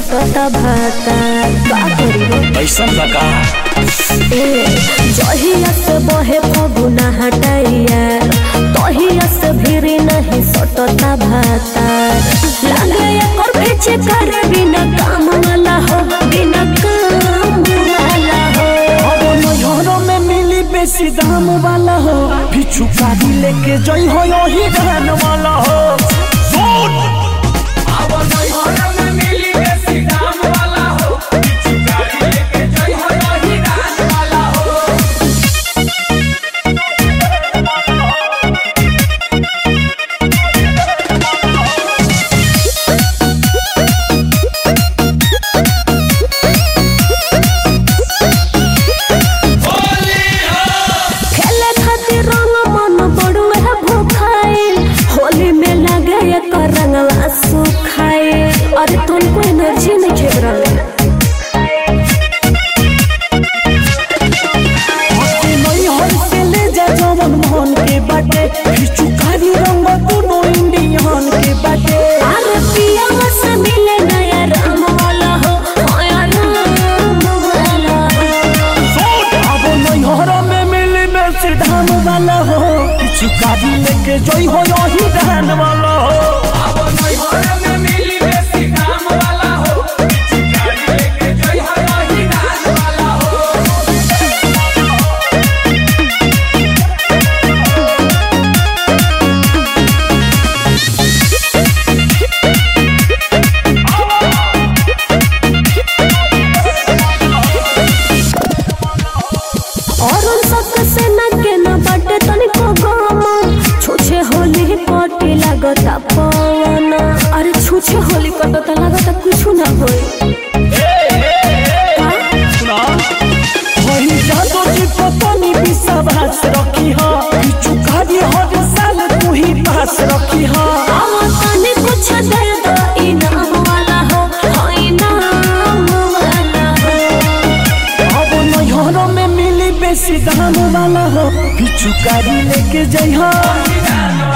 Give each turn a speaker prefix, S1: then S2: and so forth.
S1: सटता भाता का करी रे
S2: ऐसा लगा
S1: ए जहिया से बहे फगुना हटाइया तहिया से भीरी नहीं सटता भाता लागे एकर पीछे करे बिना काम वाला हो बिना काम वाला हो
S2: अब नैहरों में मिली बेसी दाम वाला हो पिछू गाड़ी लेके जई हो यही धान वाला हो सुन
S3: अब नैहर में मिली बेसी दाम वाला हो पिछु गाड़ी लेके जई हो यही राज वाला हो
S1: खेले खातिर रंग मन बड़ुए भूखाइल होली में लगे एकर रंगवा सुखाइल अरे तुमको एनर्जी नहीं खेल रहा
S2: अपने नैहर से ले जा जवन मोहन के बाटे पिछू गाड़ी रंग दोनों इंडियन के बाटे
S1: अरे पिया से मिले नया राम वाला हो नया राम वाला हो
S2: सुन अब नैहरों में मिली बेसी धान वाला हो पिछू गाड़ी लेके जई हो यही धान वाला हो
S3: अब नैहर में मिली बेसी दाम वाला हो पिछु गाड़ी लेके जई हो यही राज वाला हो
S1: और उन सब से न के न बटे तनिको गम छुछे होली पटी लागता पवन अरे छुछे होली कटता लागता कुछ ना होई
S2: सुना वही जादो जी पतनी विश्वास रखी हा पिछू गाड़ी हर साल तू ही पास रखी हा
S1: आवा तनी कुछ दे दो इनाम वाला हो हो इनाम वाला हो
S2: अब नैहरों में मिली बेसी दाम वाला हो पिछू गाड़ी लेके जई हा